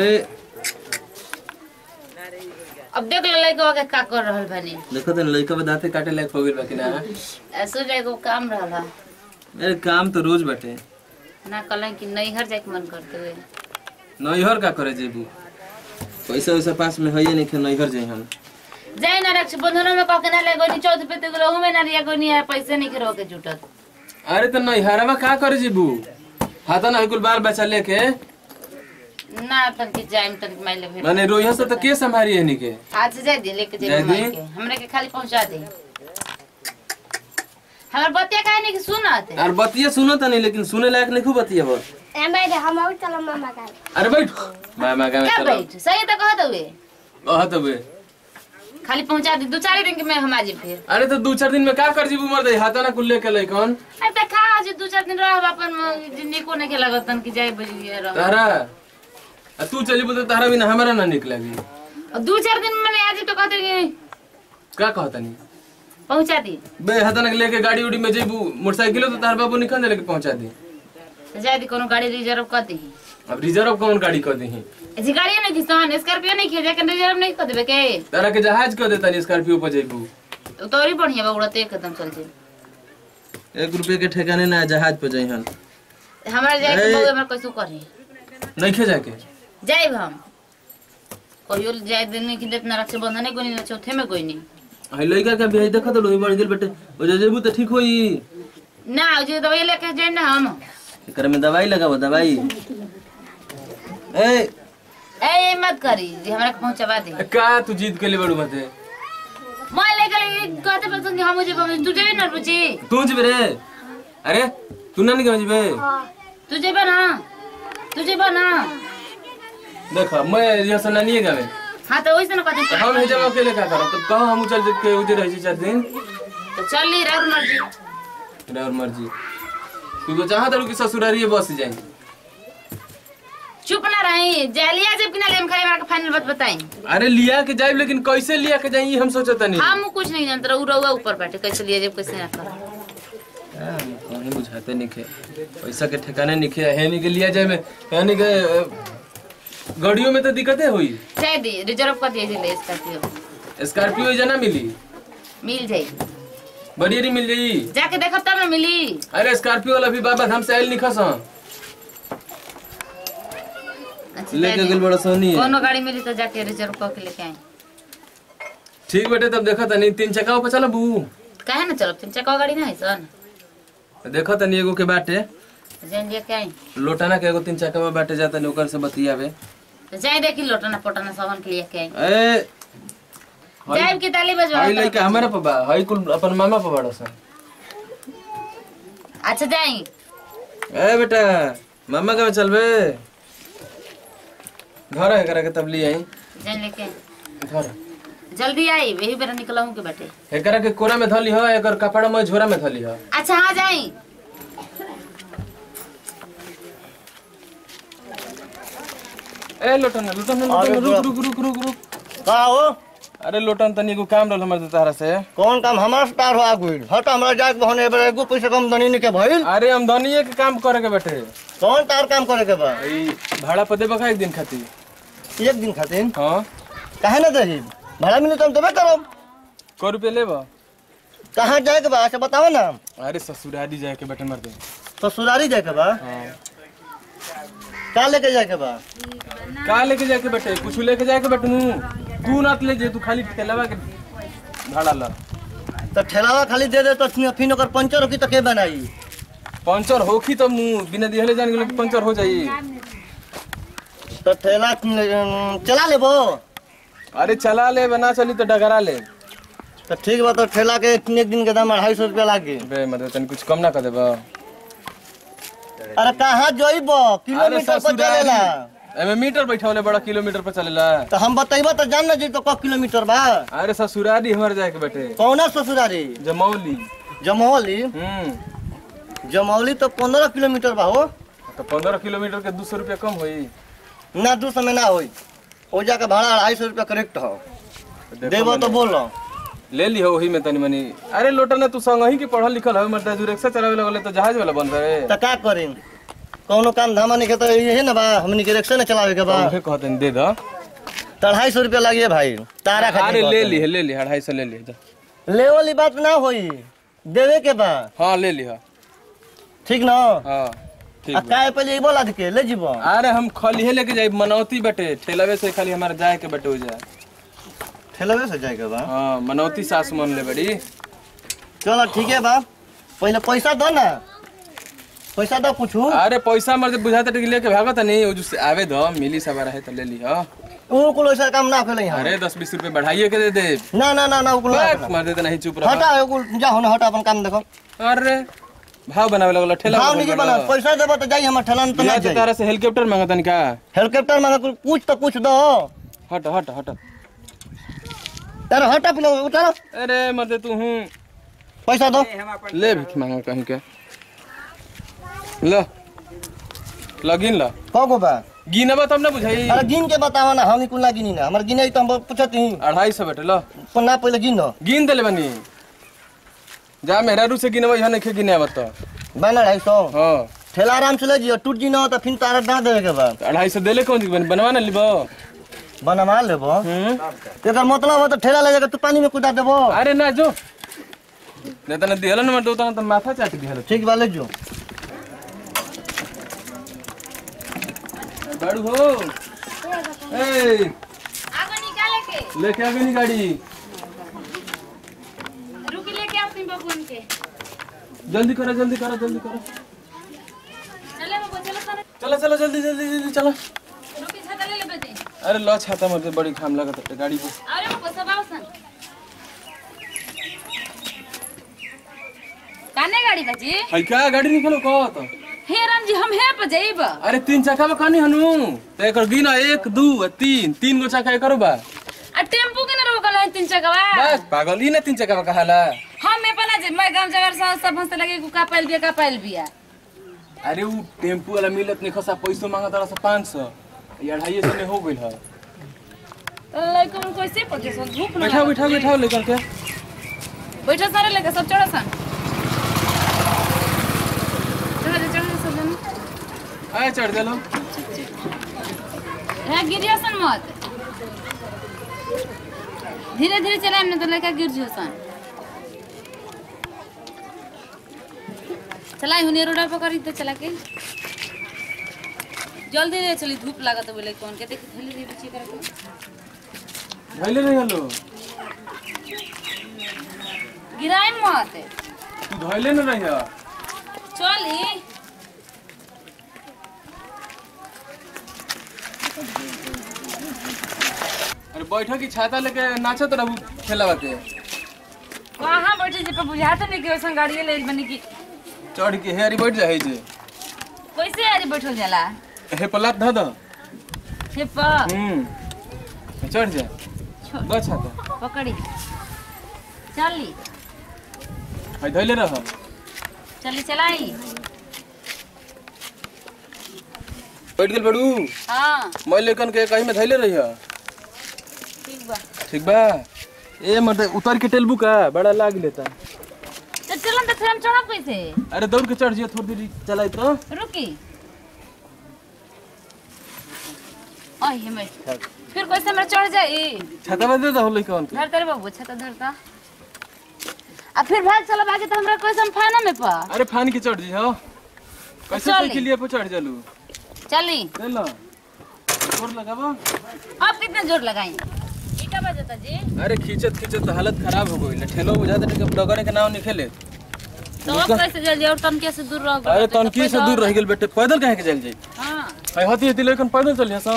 ए अब देख ले लइका के का कर रहल बानी देखो तो लड़का बा दांते काटे लायक हो गइल बा कि ना ऐसे एगो काम रहला अरे काम तो रोज बाटे ना कहलन कि नैहर जाके मन करते हुए नैहर का करे जेबू पैसा वैसा पास में है नहीं खे नैहर जाई हम जाए ना रक्ष बंधन में कह के ना ले गोनी चौथ पे तो रहू में ना रिया गोनी है पैसे नहीं करो के जुटत अरे तो नैहरवा का करे जेबू हाथा ना कुल बाल बच्चा लेके ना तन के जाइम तन के माइले भेट माने रोहिया से तो के संभारी है के आज से जाए दे लेके जाए जाए दी? के हमरे के खाली पहुंचा दे हमर बतिया काहे नहीं कि सुनत और बतिया सुनो तो नहीं लेकिन सुने लायक नहीं खूब बतिया बस ए मैडम हम और चलो मामा का अरे बैठ मामा का में क्या चलो बैठ सही तो कहत हुए कह तो बे खाली पहुंचा दे दो चार दिन के मैं हम आजी फिर अरे तो दो चार दिन में का कर जीबू मर दे हाथा ना कुल लेके लई कौन अरे त खा आज दो चार दिन रह अपन जिंदगी को नहीं लागत तन कि जाए बजिए रह तारा आ तू चली बोल तारा बिना हमारा ना निक लगी और दो चार दिन मैंने आज तो कहते कि का कहता नहीं पहुंचा दी बे हाथा ना लेके गाड़ी उड़ी में जेबू मोटरसाइकिल तो तार बाबू निकल लेके पहुंचा दी तो जाए दी कोनो गाड़ी रिजर्व कर दी अब रिजर्व कौन गाड़ी कर दी ऐसी गाड़ी नहीं किसान स्कॉर्पियो नहीं किया जाके रिजर्व नहीं कर देबे के तारा के जहाज कर देता नहीं स्कॉर्पियो पर जेबू तो तोरी बढ़िया बा उड़ते एकदम चल जाए एक रुपए के ठिकाने ना जहाज पे जाई हम हमारे जाए के ए। बहु हमारे कैसे करे नहीं खे जाके जाए हम कहियो जाए दिन नहीं कि इतना रक्षाबंधन है कोई नहीं चौथे में कोई नहीं हई लइका के बियाह देखा तो लोही बढ़ गेल बेटे ओ जे जेबू तो ठीक होई ना जो दवाई लेके जाए ना हम एकरा में दवाई लगाओ दवाई ए ए ये मत करी जी हमरा के पहुंचवा दे का तू जीत के लिए बड़ू मते मैं लेके ले कहते पसंद हम मुझे तू जाए ना रुचि तू जीबे रे अरे तू ना निकल जीबे तू जेबे ना तू जेबे ना देखा मैं यहाँ से ना नहीं गावे हाँ तो वैसे ना कहते हम हे जब अकेले का करब तो कहो हम चल के उधर रह चार दिन तो चल ली रह मर्जी तेरा और मर्जी तू तो चाहत रहो कि ससुरारिये बस जाए चुप ना रही जालिया जब कि ना ले हम खाली मार के फाइनल बात बताई अरे लिया के जाए लेकिन कैसे लिया के जाए हम सोचता नहीं हम कुछ नहीं जानते रहो रहुआ ऊपर बैठे कैसे लिया जब कैसे ना कर हाँ, कहीं बुझाते नहीं खे पैसा के ठिकाने नहीं खे है नहीं के लिया जाए में है नहीं के अ, गाड़ियों में तो दिक्कतें हुई चाहे दी रिजर्व कर दिए ले स्कॉर्पियो स्कॉर्पियो जना मिली मिल जाई बढ़िया मिल जाई जाके देखब तब ना मिली अरे स्कॉर्पियो वाला भी बाबा हम से आयल नहीं खस अच्छा, लेके जाए दी। गेल बड़ा सोनी है कोनो गाड़ी मिली तो जाके रिजर्व करके लेके आए ठीक बेटे तब देखा था नहीं तीन चक्का पे चला बू काहे ना चलो तीन चक्का गाड़ी ना है सन देखा था नहीं एगो के बाटे जान लेके आई लोटाना के एगो तीन चक्का में बाटे जाता नहीं ओकर से बतियावे तो जाए देखी लोटना पोटना सामान के लेके आई ए जाए की ताली बजवा हई लइका हमारा पे बा हई कुल अपन मामा पे बड़ा सन अच्छा जाई ए बेटा मामा का चलबे घर है करा के तब ले आई जान लेके आई। घर जल्दी आई यही बेरा निकला हूँ के बेटे एकरा के कोरा में धली ह एकर कपड़ा में झोरा में धली ह अच्छा हाँ जाई ए लोटन लोटन लोटन रुक रुक रुक रुक रुक का हो अरे लोटन तनी एगो काम रहल हमर तारा से कौन काम हमारा स्टार हो आगुल हट हमरा जाके बहने एबे एगो पैसा कम दनी नहीं के भइल अरे हम धनिये के काम करे के बैठे कौन तार काम करे के बा ई भाड़ा पर देबा का एक दिन खातिर एक दिन खातिर हाँ काहे ना दही भाड़ा मिले तो हम देबे करब को रुपये लेबा कहाँ जाए के बा अच्छा बताओ ना अरे ससुरारी जाए के बैठे मर दे तो सुरारी जाए के बा हाँ का लेके जाए के बा का लेके जाके बैठे कुछ लेके जाके बैठू तू ना ले जे तू खाली ठेलावा के भाड़ा ला तो ठेलावा खाली दे दे तो फिर ओकर पंचर होकी तो के बनाई पंचर होखी तो मुंह बिना दिहले जान गेलो कि पंचर हो जाई तो ठेला अम, चला लेबो अरे चला ले बना चली तो डगरा ले तो ठीक बा तो ठेला के एक दिन के दाम अढ़ाई सौ रुपया लागे बे मदे तनी कुछ कम ना कर देबा अरे कहाँ जइबो किलोमीटर पर चलेला एमे मीटर बैठावले बड़ा किलोमीटर पर चलेला तो हम बतैबो तो जान ना जी तो क किलोमीटर बा अरे ससुरारी हमारे जाए के बैठे कौना ससुरारी जमौली जमौली हम्म जमौली तो पंद्रह किलोमीटर बा हो तो पंद्रह किलोमीटर के दो सौ रुपया कम होई ना दू समय ना होई हो जाके भाड़ा अढ़ाई सौ रुपया करेक्ट हो देखो देबो तो मने। बोलो ले ली हो वही में तनी मनी अरे लोटा ना तू संग ही के पढ़ल लिखल है मर्दा जो रिक्शा चलावे लगले तो जहाज वाला बन रहे तो का करी कौनो काम धामा नहीं के तो यही ना बा हमनी के रिक्शा न चलावे के बा उहे कहते हैं, दे दो तो अढ़ाई सौ रुपया लागिए भाई तारा अरे खातिर ले कहते ली ले ली अढ़ाई सौ ले ली जा। हैं। ले वाली बात ना होई देवे के बा हाँ ले ली हाँ ठीक ना हाँ ठीक आ बा। काय पहले बोला के ले जीबो अरे हम खाली है लेके जाए मनौती बटे ठेलावे से खाली हमारे जाए के बटे हो जाए ठेलवे से जाए के बा हाँ मनौती सास मन ले बड़ी चलो ठीक है बा पहले पैसा दो ना पैसा दो पूछू अरे पैसा मर बुझाते टिक लेके भागत नहीं वो जो से आवे दो मिली सब रहे तो ले ली हाँ उ कुल ऐसा काम ना करे यहाँ अरे दस बीस रुपए बढ़ाइए के दे दे ना ना ना ना उ कुल ना करे। मर देते नहीं चुप रहा हटा उ कुल जा होने हटा अपन काम देखो अरे भाव बनावे लगल ठेला भाव में नहीं बड़ा। बना पैसा देबो तो जाई हमर ठेला न तो ना बिना तो जाई तारा से हेलीकॉप्टर मांगतन का हेलीकॉप्टर में कुल कुछ तो कुछ दो हट हट हट तारा हटा पिलो उतारो अरे मर्दे तू हूँ पैसा दो ले भीख मांगा कहीं के लो लगिन ला कगो बा गिनबा तब ना बुझाई अरे गिन के बतावा ना हम कुल ना गिनी ना हमर गिने तो हम पूछत ही अढ़ाई सौ बेटे लो ना पहले गिन दो गिन देले बनी जा मेहरा रू से गिनबा यहाँ नहीं गिने आवत तो बना ढाई सौ हाँ ठेला आराम से ले जियो टूट जी ना तो फिर तारा ना देवे के बा तो अढ़ाई सौ देले कौन चीज बनी बनवा ना लिबो बनवा लेबो हम्म एकर मतलब हो तो ठेला ले जाकर तू पानी में कूदा देबो अरे ना जो नहीं तो ना दिहलो ना दो तो माथा चाट दिहलो ठीक बा ले जो गाड़ू हो ए आगो निकाले के लेके आ गई गाड़ी रुकी लेके आओ बबुन के जल्दी करो जल्दी करो जल्दी करो चले बबु चलो चलो चलो चलो जल्दी जल्दी जल्दी चलो रुकी छाता ले लेबे दे अरे लो छाता मर बड़ी घाम लगत है गाड़ी पे अरे बबु सब आओ सन काने गाड़ी बाजी है क्या गाड़ी निकलो कहो तो हे राम जी हम हे पे जाइब अरे तीन चक्का में कहानी हनु तो एक गिना एक दू आ तीन तीन गो चक्का करो बा आ टेम्पू के न रोकल है तीन चकवा बस पागल ही ना तीन चक्का में कहाला हम में पना जे मैं गांव जगर सब सब हंसते लगे को का पाइल बिया का पाइल बिया अरे वो टेम्पू वाला मिलत नहीं खसा पैसो मांगा तारा से पाँच सौ ये अढ़ाई सौ में हो गई है लइको में कैसे पके सब धूप न बैठाओ बैठाओ बैठाओ लेकर के बैठो सारे लेके सब चढ़ो सन चढ़ो जा, चढ़ो जा सब जन आए चढ़ दे लो यहाँ गिरियो सन मत धीरे धीरे चलाएम ना तो लड़का गिर जियो सन चलाई हुने रोड पर करी तो चला के जल्दी रे चली धूप लागत बोले कौन के देख थली रे पीछे करके धैले नहीं हलो गिराए मत तू धैले न रही चली अरे बैठो की छाता लेके नाचत रहू खेलवा के कहाँ बैठे जे पे बुझाते नहीं कि वैसन गाड़ी ले बनी की चढ़ के हेरी बैठ जाए जे कैसे आज बैठल जाला हे पलात ध द हे पर हम्म चढ़ जा छो- द छाता पकड़ी चली है धैले रह चली चलाई बैठ गेल बड़ू हाँ मैं लेकन के कहीं में धैले रही ठीक बा ठीक बा ए मत उतर के टेलबू का बड़ा लाग लेता तो चलन तो फिर हम चढ़ब कैसे अरे दौड़ के चढ़ जियो थोड़ी देर चलाई तो रुकी आई हे मैं फिर कैसे हमरा चढ़ जाई छाता में दे दो लइकन के धर तेरे बाबू छता धरता आ फिर भाग चलो भागे तो हमरा कैसे हम फाना में पा अरे फान के चढ़ जी हो कैसे चली। साइकिल लिए पे चढ़ जालू चली ले लो जोर लगाबो अब कितना जोर लगाई ई का बजता जी अरे खींचत खींचत तो हालत खराब हो गई ठेलो बुझाते थे कि डगरे के नाव नहीं खेले तो अब कैसे जल्दी और तनके से दूर रह अरे तनकी से दूर रह गेल बेटे पैदल कहे के चल जाई हां है हती हती लेकिन पैदल चलिए सा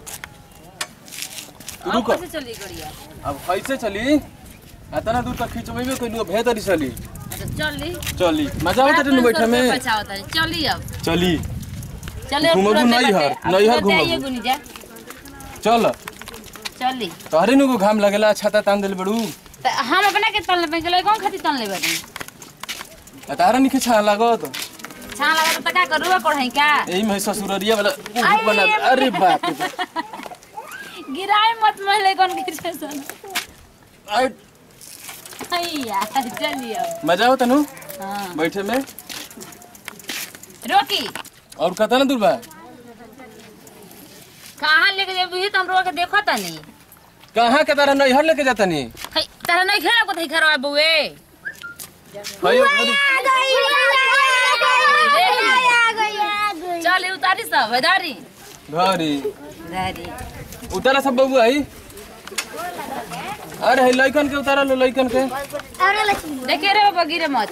अब रुको कैसे चली गड़िया अब कैसे चली इतना दूर तक खींचबे कोई बेहतरी चली अच्छा चली चली मजा आवत है बैठे में बचावता है चली अब चली चले अब घूमबू तुरंत नैहर, बाटे। अब नैहर तुरंत आइए घूमबू। गुनी जा चल चली तोहरे नु को घाम लगेला छाता तान देल बड़ू तो हम अपना के तन लेबे गेलै कौन खातिर तन लेबे नी आ तारा निखे छा लागत छान लगा तो का करू कोढ़ई का यही में ससुररिया वाला उह आई, बना ये अरे बाप रे बाप। गिराए मत महिले कौन गिर सन आई, हैया चलिए अब मजा आवत नु हां बैठे में रोकी और कतना दूर बा कहाँ लेके जेबही तो हम रोक के देखो तनी कहाँ के तारा नैहर लेके जाता नी है तारा नहीं खेला को थई खरवा बुए चल ई उतारी सब वेदारी घरी दारी उतारा सब बबू आई अरे है लइकन के उतारा लो लइकन के देखे रे बाबा गिरे मत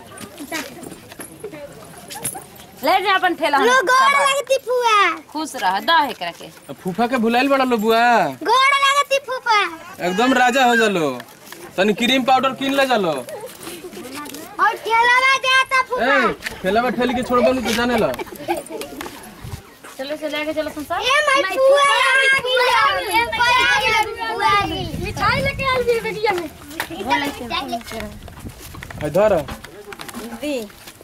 ले जा अपन ठेला हम गोड़ लगती फुआ खुश रह दा एकरा के अब फूफा के भुलाइल बड़ा लो बुआ गोड़ लगती फुफा एकदम राजा हो जालो तनी क्रीम पाउडर किन ले जालो और ठेला में जाता फुफा ए ठेला ठेली के छोड़ बनू तो जाने ला चलो चले आगे चलो संसार ए माय फुआ आ गई फुआ आ गई मिठाई लेके आ गई बेटिया में है धर दी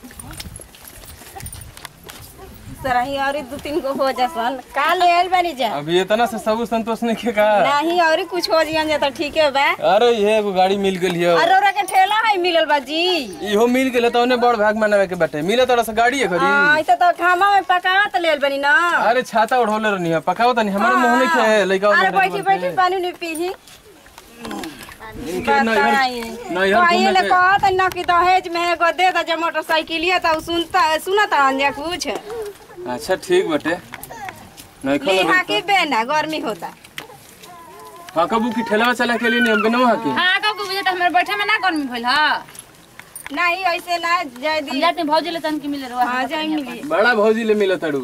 सरही और दू तीन गो हो जसन का ले आइल बानी जा अभी इतना से सब संतोष नहीं के का नहीं और कुछ हो जियन जा तो ठीक है बा अरे ये एगो गाड़ी मिल गेल हियो और ओरा के ठेला है मिलल बा जी इहो मिल गेल तो उन्हें बड़ भाग मनावे के बाटे मिले तोरा से गाड़ी है खरी हाँ ऐसे तो खामा में पकावा तो लेल बनी ना अरे छाता ओढ़ोले रहनी है पकाओ तनी हमारे मुंह नहीं खाए लइका अरे बैठी बैठी पानी नहीं पीही इनके नैहर नैहर कहिए घूमे ले के कहत ना कि दहेज में एगो दे दा जे मोटरसाइकिलिया तो सुनता सुनता अंजा कुछ अच्छा ठीक बटे नहीं खा लिहा की बेना गर्मी होता हाँ कबू की ठेला चला के लिए नहीं हम बनवा के हां का को बुझे त हमर बैठे में ना गर्मी भइल ह नहीं ऐसे ना जय हम दी जाते भौजी ले तन की मिले रवा हाँ जाए मिली बड़ा भौजी ले मिला तड़ू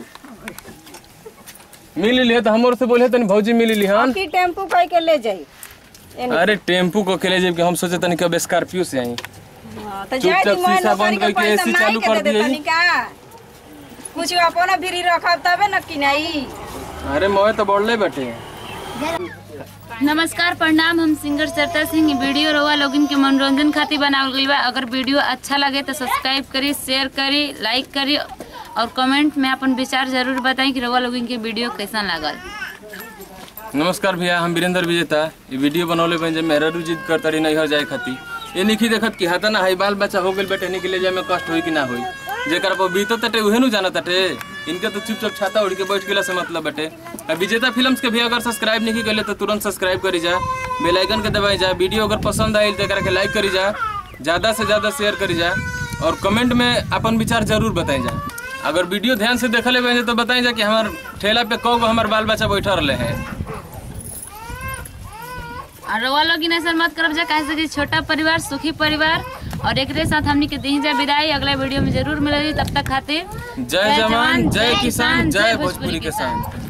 मिल लिया तो हमर से बोले तनी भौजी मिल ली हन की टेम्पू कह के ले जाई अरे टेम्पू को अकेले जब हम सोचे तनी कब स्कॉर्पियो से आई हाँ, तो चुपचाप जाए दी मोए शीशा नौकरी बंद के करके पैसा AC माई चालू के कर दे दे दिए। तनी का कुछ अपना भिरी रखब तबे न कि नहीं अरे मोए तो बढ़ले बटे नमस्कार प्रणाम हम सिंगर सरता सिंह इ वीडियो रवा लोगिन के मनोरंजन खातिर बनावल गइल बा अगर वीडियो अच्छा लगे तो सब्सक्राइब करी शेयर करी लाइक करी और कमेंट में अपन विचार जरूर बताएं कि रवा लोगिन के वीडियो कैसा लागल नमस्कार भैया हम वीरेंद्र विजेता ये वीडियो बनौले बन जे मेहरा जिद कर तरी नैहर जाए खाती ये निखी देखत कि हाथा ना हाई बाल बच्चा हो गेल बेटे निकले जाए में कष्ट होई कि ना होई जेकर पर बीतो तटे उहे नु जाना तटे इनके तो चुपचाप छाता उड़ के बैठ गेला से मतलब बटे आ विजेता फिल्म्स के भी अगर सब्सक्राइब नहीं कइले तो तुरंत सब्सक्राइब करी जा बेल आइकन के दबाई जा वीडियो अगर पसंद आइल तो एकरा के लाइक करी जा ज्यादा से ज्यादा शेयर करी जा और कमेंट में अपन विचार जरूर बताई जा अगर वीडियो ध्यान से देखले बने तो बताई जा कि हमार ठेला पे कौ गो हमार बाल बच्चा बैठा रहे हैं और रवा लोगिन ऐसा मत करब जा काहे से कि छोटा परिवार सुखी परिवार और एकरे साथ हमनी के दी जा विदाई अगला वीडियो में जरूर मिलेगी तब तक खातिर जय जवान जय किसान जय भोजपुरी किसान